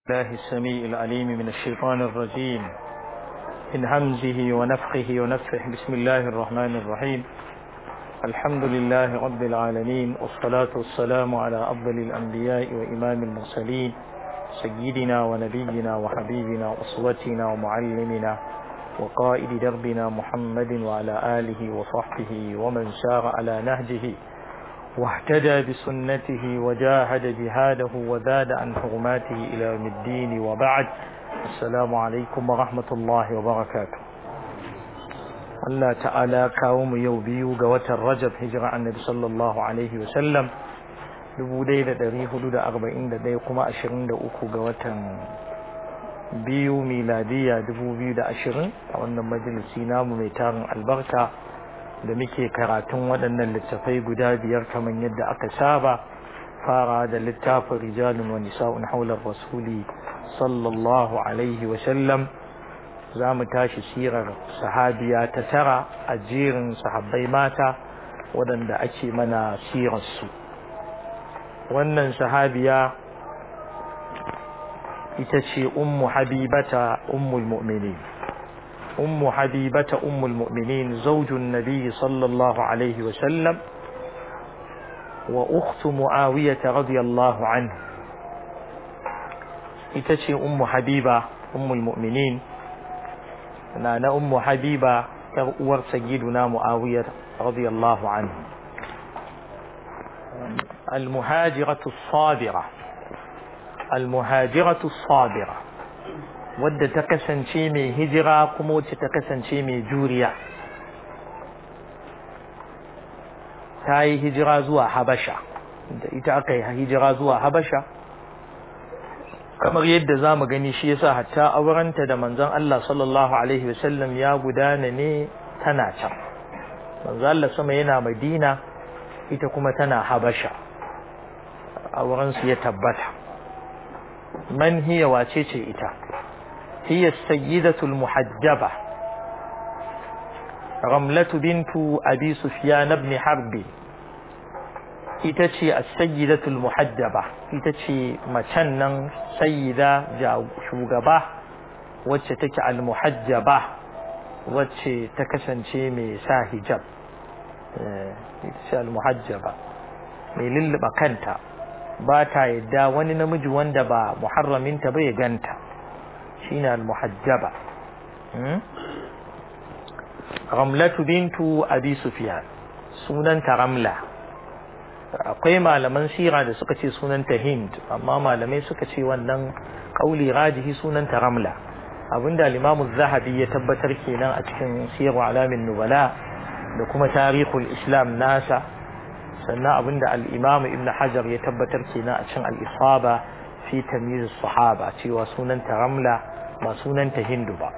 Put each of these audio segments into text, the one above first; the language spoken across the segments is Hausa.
الله السميع العليم من الشيطان الرجيم من همزه ونفخه ونفخه بسم الله الرحمن الرحيم الحمد لله رب العالمين والصلاة والسلام على أفضل الأنبياء وإمام المرسلين سيدنا ونبينا وحبيبنا وأسوتنا ومعلمنا وقائد دربنا محمد وعلى آله وصحبه ومن سار على نهجه واهتدى بسنته وجاهد جهاده وزاد عن حرماته إلى يوم الدين وبعد السلام عليكم ورحمة الله وبركاته الله تعالى كاوم يوبيو قوة الرجب هجرة عن النبي صلى الله عليه وسلم dubu ɗaya da ɗari hudu da arba'in da ɗaya kuma ashirin da uku ga watan biyu miladiya dubu biyu da ashirin a wannan majalisi namu mai tarin albarka da muke karatun waɗannan littafai guda biyar kamar yadda aka saba fara da littafin rijalun wa nisa'un haular rasuli sallallahu alaihi wa sallam za mu tashi sirar sahabiya ta tara a jerin sahabbai mata waɗanda ake mana sirarsu wannan sahabiya ita ce ummu habibata ummul mu'minin أم حبيبة أم المؤمنين زوج النبي صلى الله عليه وسلم وأخت معاوية رضي الله عنه إتشي أم حبيبة أم المؤمنين أنا أم حبيبة تغور سيدنا معاوية رضي الله عنه المهاجرة الصابرة المهاجرة الصابرة wadda ta kasance mai hijira kuma wacce ta kasance mai juriya ta yi hijira zuwa habasha da ita aka yi hijira zuwa habasha kamar yadda za mu gani shi yasa hatta aurenta da manzon Allah sallallahu alaihi wasallam ya gudana ne tana can manzon Allah sama yana madina ita kuma tana habasha aurensu ya tabbata man hiya wace ce ita هي السيدة المحجبة رملة بنت أبي سفيان بن حرب itace as-sayyidatul muhajjaba ita ce macen nan sayyida shugaba wacce take al-muhajjaba wacce ta kasance mai sa hijab ita ce al-muhajjaba mai lulluɓa kanta ba ta yadda wani namiji wanda ba muharraminta ba ya ganta shine al-muhajjaba ramlatu bintu abi sufyan sunanta ramla akwai malaman sira da suka ce sunanta hind amma malamai suka ce wannan kauli rajihi sunanta ramla abinda al-imam zahabi ya tabbatar kenan a cikin sirru alamin nubala da kuma tarihul islam nasa sannan abinda al-imam ibn hajar ya tabbatar kenan a cikin al-isaba fi tamyiz sahaba cewa sunanta ramla ba sunanta hindu ba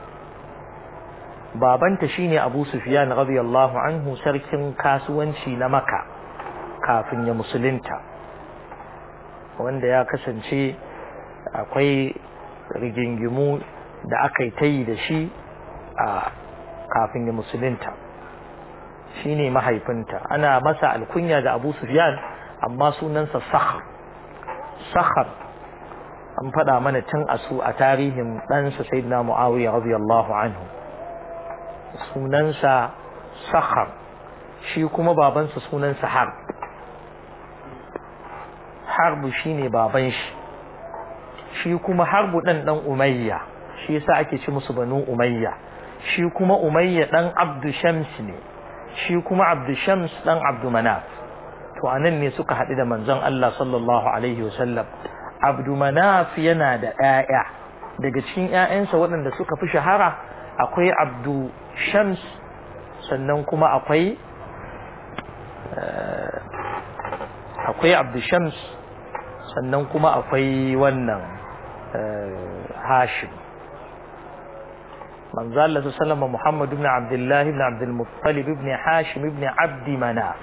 babanta shine abu sufyan radiyallahu anhu sarkin kasuwanci na maka kafin ya musulunta wanda ya kasance akwai rigingimu da aka yi ta yi da shi a kafin ya musulunta shine mahaifinta ana masa alkunya da abu sufyan amma sunansa sakhar sakhar an faɗa mana tun a su a tarihin ɗansa sayyidina muawiya radiyallahu anhu sunansa sakhar shi kuma babansa sunansa harb harbu shine baban shi shi kuma harbu ɗan ɗan umayya shi yasa ake ci musu banu umayya shi kuma umayya ɗan abdu shams ne shi kuma abdu shams ɗan abdu manaf to anan ne suka haɗu da manzon Allah sallallahu alaihi wasallam abdu manaf yana da ƴaƴa daga cikin ƴaƴansa waɗanda suka fi shahara akwai abdu shams sannan kuma akwai akwai abdu shams sannan kuma akwai wannan hashim manzo Allah sallallahu Muhammad ibn Abdullah ibn Abdul Muttalib ibn Hashim ibn Abd Manaf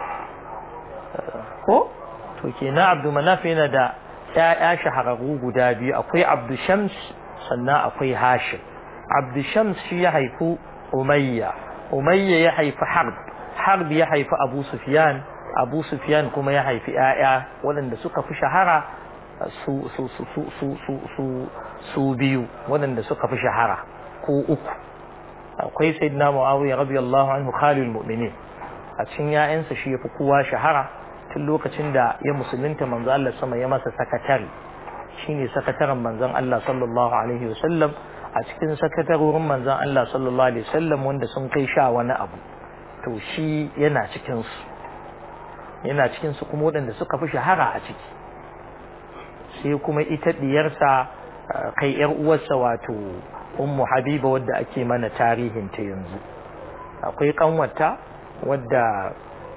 ko to kenan Abdul Manaf yana da ƴaƴa shahararru guda biyu akwai Abdu Shams sannan akwai Hashim Abdu Shams shi ya haifi Umayya Umayya ya haifi Harb Harb ya haifi Abu Sufyan Abu Sufyan kuma ya haifi ƴaƴa waɗanda suka fi shahara su su su su su su su su biyu waɗanda suka fi shahara ko uku akwai sayyidina muawiya radiyallahu anhu khalil mu'minin a cikin ya'yansa shi yafi kowa shahara tun lokacin da ya musulunta manzo Allah sama ya masa sakatare shine sakataren manzon Allah sallallahu alaihi wasallam a cikin sakatarorin manzon Allah sallallahu alaihi wasallam wanda sun kai sha wani abu to shi yana cikin su yana cikin su kuma waɗanda suka fi shahara a ciki sai kuma ita diyarsa kai yar uwarsa wato ummu habiba wadda ake mana tarihin ta yanzu akwai kanwata wadda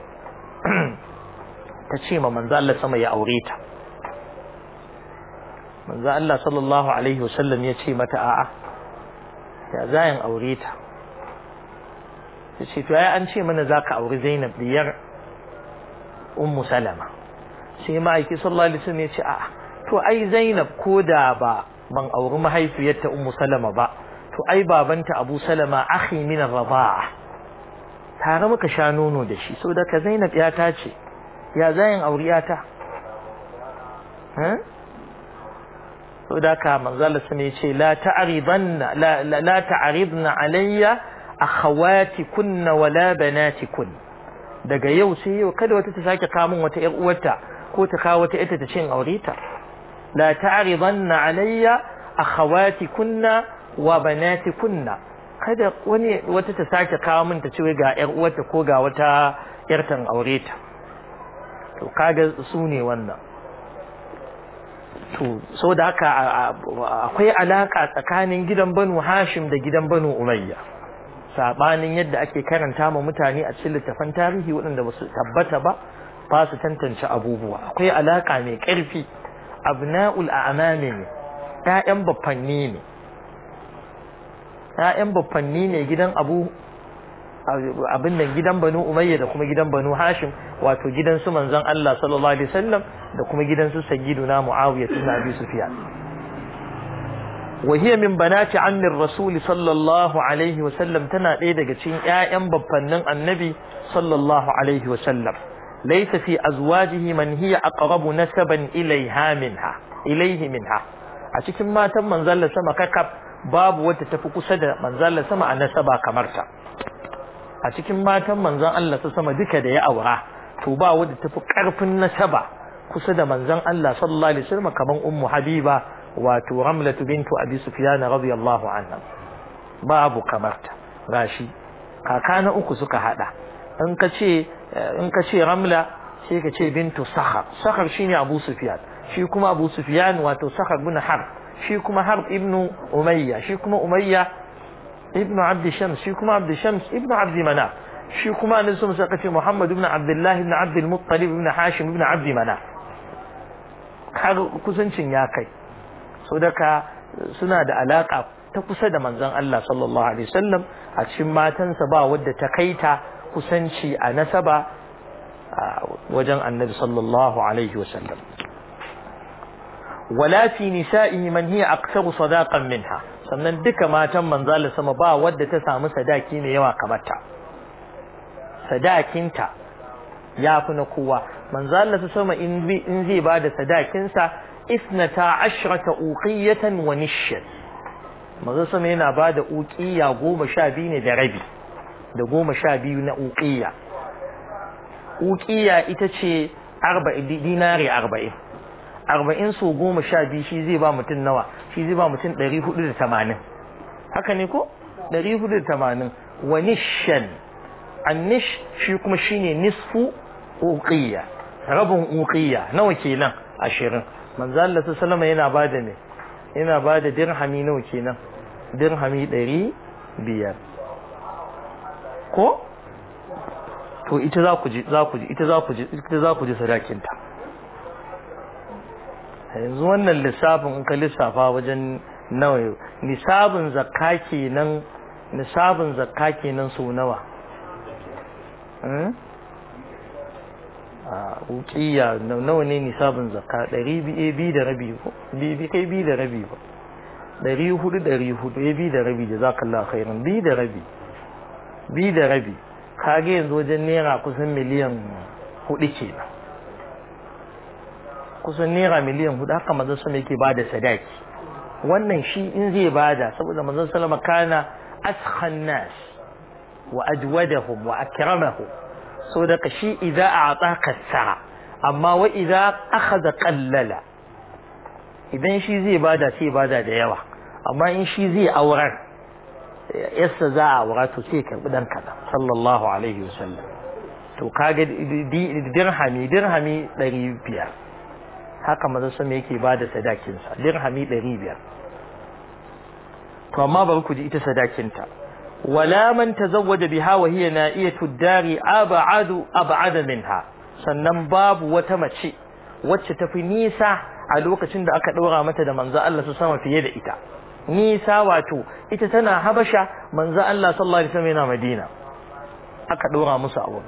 ta ce ma manzo Allah sama ya aure ta manzo Allah sallallahu alaihi wasallam ya ce mata a'a ya zayin aure ta ta ce to ai an ce mana zaka aure Zainab diyar ummu Salama sai ma'aiki sallallahu alaihi wasallam ya ce a'a to ai Zainab ko da ba ban auri mahaifiyarta ummu Salama ba to ai babanta Abu Salama akhi min ar-rida'a tare muka sha nono da shi saboda ka Zainab ya ta ce ya zayin auriyata ha saboda ka manzala sun ce la ta'ridanna la la ta'ridna alayya akhawati kunna wala banati kun daga yau sai yau kada wata ta sake kawo min wata yar uwarta ko ta kawo wata ita ta cin aureta la ta'ridanna alayya akhawati kunna wa banati kunna kada wani wata ta sake kawo min ta ce ga yar uwarta ko ga wata yartan aureta to kaga su ne wannan to so da haka akwai alaka tsakanin gidan banu hashim da gidan banu umayya sabanin yadda ake karanta ma mutane a cikin littafan tarihi waɗanda ba su tabbata ba ba su tantance abubuwa akwai alaka mai ƙarfi abna'ul a'mami ne ƴaƴan baffanni ne ƴaƴan baffanni ne gidan abu abin nan gidan banu umayya da kuma gidan banu hashim wato gidan su manzon Allah sallallahu alaihi wasallam da kuma gidan su sayyiduna muawiya ibn abi sufyan wa hiya min banati ammi rasul sallallahu alaihi wasallam tana ɗaya daga cikin ƴaƴan babbannin annabi sallallahu alaihi wasallam laysa fi azwajihi man hiya aqrabu nasaban ilayha minha ilayhi minha a cikin matan manzon Allah sama kakab babu wata tafi kusa da manzon Allah sama a nasaba kamar ta a cikin matan manzon Allah su sama duka da ya aura to ba wadda tafi karfin nasaba kusa da manzon Allah sallallahu alaihi wasallam kaman ummu habiba wato ramlatu bintu abi sufyan radiyallahu anha babu kamarta gashi kaka na uku suka hada in ka ce in ka ce ramla sai ka ce bintu sakhar sakhar shine abu sufyan shi kuma abu sufyan wato sakhar bin harb shi kuma harb ibnu umayya shi kuma umayya ابن عبد شمس شي كما عبد شمس ابن عبد مناف شي كما نسم سقتي محمد بن عبد الله بن عبد المطلب بن هاشم بن عبد مناف kaga kusancin ya kai so daga suna da alaka ta kusa da manzon Allah sallallahu alaihi wasallam a cikin matansa ba wadda ta kaita kusanci a nasaba wajen annabi sallallahu alaihi wasallam wala fi nisa'ihi man hiya aktsaru sadaqan minha sannan duka matan manzala sama ba wadda ta samu sadaki mai yawa kamar ta sadakinta ya fi na kowa manzala sama in zai ba da sadakinsa isnata ashrata uqiyatan wa nishyan manzo sama yana ba da uqiya goma sha biyu ne da rabi da goma sha biyu na uqiya uqiya ita ce dinari arba'in arba'in so goma sha biyu shi zai ba mutum nawa shi zai ba mutum ɗari hudu da tamanin haka ne ko ɗari hudu da tamanin wa nishan annish shi kuma shine nisfu uqiyya rabin uqiyya nawa kenan ashirin manzo Allah sallama yana ba da me yana ba da dirhami nawa kenan dirhami ɗari biyar ko to ita za ku ji za ku ji ita za ku ji ita za ku ji sadakinta yanzu wannan lissafin in ka lissafa wajen nawa nisabin zakka kenan nisabin zakka kenan so nawa a ukiya nawa ne nisabin zakka ɗari biyu da rabi ko bi kai biyu da rabi ba ɗari hudu ɗari hudu ya biyu da rabi da za ka Allah khairan biyu da rabi biyu da rabi kage yanzu wajen naira kusan miliyan hudu kenan kusan naira miliyan hudu haka manzon sama yake bada sadaki wannan shi in zai bada saboda manzon sallama kana askhan nas wa ajwadahum wa akramahum so da shi idza a'taka sa'a amma wa idza akhadha qallala idan shi zai bada sai bada da yawa amma in shi zai aurar yassa za a aura to sai karbi dan kaza sallallahu alaihi wasallam to kaga dirhami dirhami 500 haka manzo sama yake bada sadakin sa dirhami 500 to amma bari ku ji ita sadakinta wala man tazawwaja biha wa hiya na'iyatu dari ab'adu ab'ada minha sannan babu wata mace wacce tafi nisa a lokacin da aka ɗora mata da manzo Allah su sama fiye da ita nisa wato ita tana habasha manzo Allah sallallahu alaihi wasallam yana Madina aka ɗora musu abu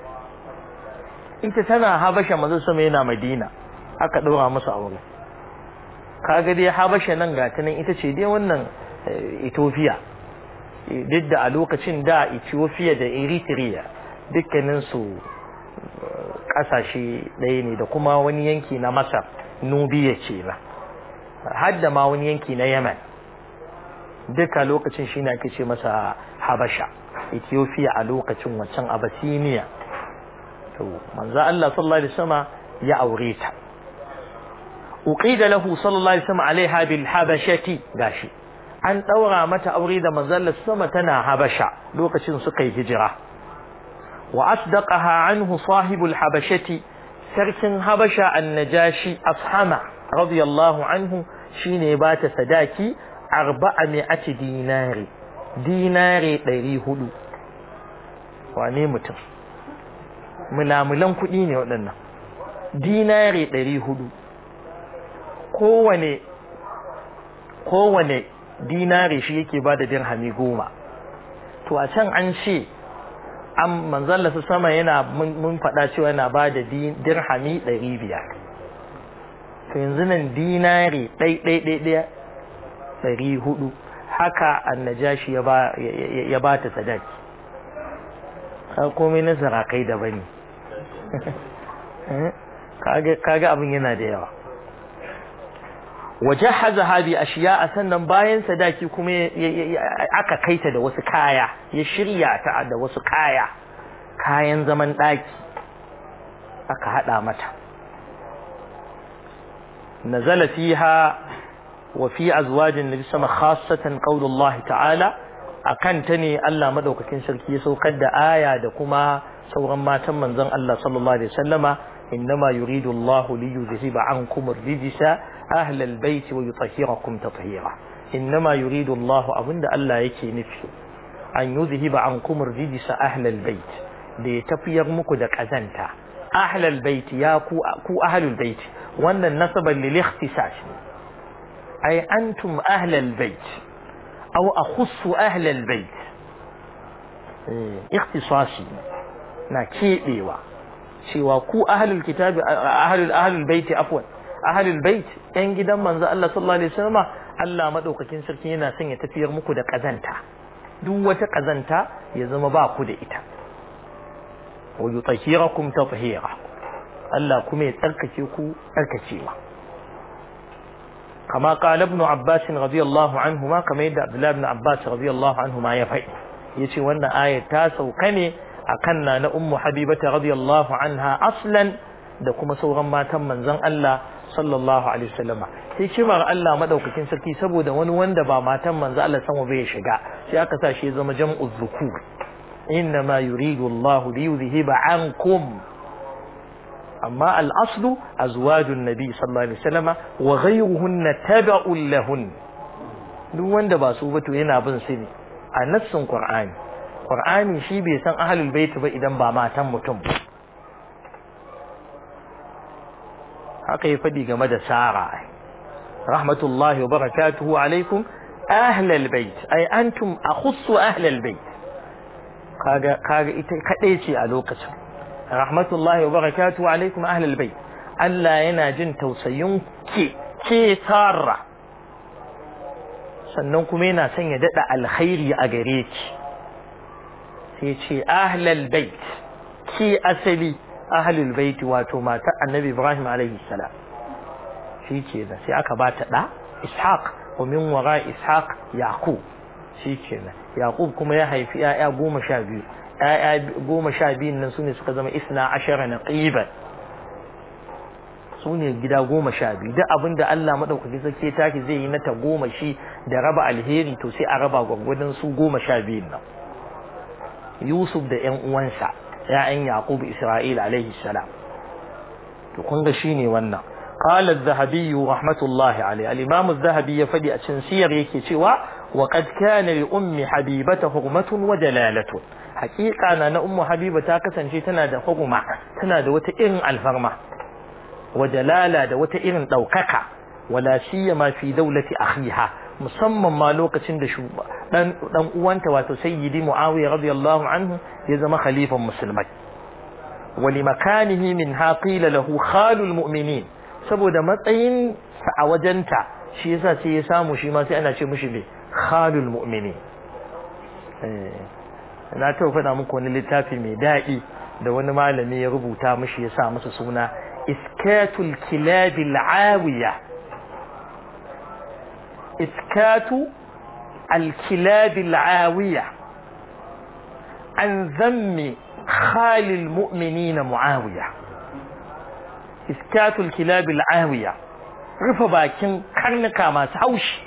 ita tana habasha manzo sama yana Madina aka ɗora musu abu kaga dai habasha nan ga ta nan ita ce dai wannan Ethiopia duk da a lokacin da Ethiopia da Eritrea dukkanin su kasashe ɗaya ne da kuma wani yanki na Masar Nubiya ce ba har da ma wani yanki na Yemen duka lokacin shi ne ake ce masa Habasha Ethiopia a lokacin wancan Abyssinia to manzo Allah sallallahu alaihi wasallam ya aure ta uqida lahu sallallahu alaihi wasallam alaiha bil habashati gashi an daura mata aure da manzo Allah sama tana Habasha lokacin suka yi hijira wa asdaqaha anhu sahibul habashati sarkin habasha annajashi ashama radiyallahu anhu shine ba ta sadaki arba'a mi'ati dinari dinari ɗari hudu wane mutum mulamulan kuɗi ne waɗannan dinari ɗari hudu kowane kowane dinari shi yake ba da dirhami goma to a can an ce an manzalla su sama yana mun faɗa cewa yana ba da dirhami ɗari biyar to yanzu nan dinari ɗai ɗai ɗai ɗaya ɗari hudu haka annajashi ya ba ta sadaki komai na sarakai da bane kaga abin yana da yawa waje haza habi a shiya a sannan bayan sadaki kuma aka kaita da wasu kaya ya shirya ta da wasu kaya kayan zaman ɗaki aka haɗa mata nazala fiha wa fi azwajin nabi sama khassatan qaulullahi ta'ala akan ta ne Allah madaukakin sarki ya saukar da aya da kuma sauran matan manzon Allah sallallahu alaihi wasallama innama yuridu Allahu li yuzhiba ankum ar-rijsa ahla al-bayt wa yutahhirakum tatheera innama yuridu Allahu abinda Allah yake nufi an yuzhiba ankum ar-rijsa ahla al-bayt da ya tafiyar muku da kazanta ahla al-bayt ya ku ku ahlul bayt wannan nasaban lil ikhtisas ay antum ahla al-bayt aw akhussu ahla al-bayt ikhtisasi na kebewa cewa ku ahlul kitabi ahlul ahlul baiti afwan ahlul bait yan gidan manzo Allah sallallahu alaihi wasallam Allah madaukakin sarki yana son ya tafiyar muku da kazanta duk wata kazanta ya zama ba ku da ita wa yutahhirakum tatheera Allah kuma ya tsarkake ku tsarkacewa kama qala ibn Abbas radiyallahu anhuma kama yadda Abdullah ibn Abbas radiyallahu anhuma ya faɗi yace wannan ayat ta sauka ne akan na na ummu habibata radiyallahu anha aslan da kuma sauran matan manzon Allah sallallahu alaihi wasallama hikimar Allah madaukakin sarki saboda wani wanda ba matan manzon Allah sama bai shiga sai aka sa shi ya zama jam'u dhukur inna ma yuridu Allah li yuzhiba ankum amma al-aslu azwajun nabi sallallahu alaihi wasallama wa ghayruhunna tab'un lahun duk wanda ba su ba to yana bin su ne a nassin qur'ani qur'ani shi bai san ahlul bait ba idan ba matan mutum ba haka ya faɗi game da Sara rahmatullahi wa barakatuhu alaikum ahlal bait ay antum akhussu ahlal bait kaga kaga ita kadai ce a lokacin rahmatullahi wa barakatuhu alaikum ahlal bait Allah yana jin tausayin ke ke Sara sannan kuma yana son ya dada alkhairi a gare ki sai ce ahlal bait ki asali ahlul baiti wato mata annabi ibrahim alaihi salam shi kenan sai aka ba ta ɗa ishaq wa min wara ishaq yaqub shi kenan yaqub kuma ya haifi ya'ya goma sha biyu ya'ya goma sha biyun nan sune suka zama isna ashara na qiban su ne gida goma sha biyu duk abin da Allah maɗaukaki sake taki zai yi na ta goma shi da raba alheri to sai a raba gwagwadon su goma sha biyun nan Yusuf da ƴan uwansa ƴaƴan Yaqub Isra'il alaihi salam to kun ga shine wannan قال الذهبي رحمة الله عليه الإمام الذهبي يفدي أتنسير يكي توا وقد كان لأم حبيبة حرمة وجلالة حقيقة أنا أم حبيبة تاكسا شي تنادى حرمة تنادى وتئرن الفرمة وجلالة da wata irin ɗaukaka wala siyama fi daulati akhiha musamman ma lokacin da dan dan uwanta wato sayyidi muawiya radiyallahu anhu ya zama khalifan musulmai wali makanihi min haqila lahu khalul mu'minin saboda matsayin sa a wajenta shi yasa sai ya samu shi ma sai ana ce mishi ne khalul mu'minin eh na ta faɗa muku wani littafi mai daɗi da wani malami ya rubuta mishi ya sa masa suna إسكات الكلاب العاوية إسكات الكلاب العاوية عن ذم خال المؤمنين معاوية إسكات الكلاب العاوية رفبا كن كرنكا ما سعوش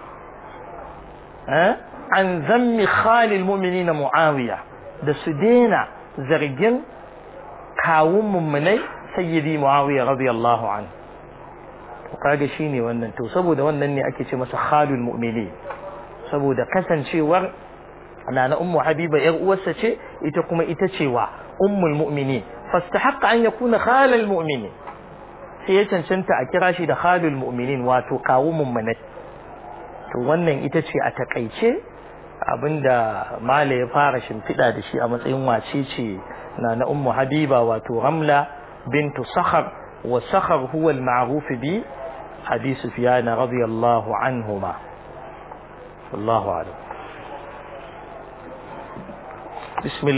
أه؟ عن ذم خال المؤمنين معاوية da su daina zargin kawun mummunai sayyidi muawiya radiyallahu anhu to kaga shine wannan to saboda wannan ne ake ce masa khalul mu'mini saboda kasancewar nana ummu habiba yar uwarsa ce ita kuma ita ce wa ummul mu'mini fastahaqqa an yakuna khalal mu'mini sai ya cancanta a kira shi da khalul mu'minin wato kawu mummunai to wannan ita ce a takaice abinda mala ya fara shimfiɗa da shi a matsayin wace ce na na ummu habiba wato ramla بنت صخر وصخر هو المعروف بأبي سفيان رضي الله عنهما الله أعلم بسم الله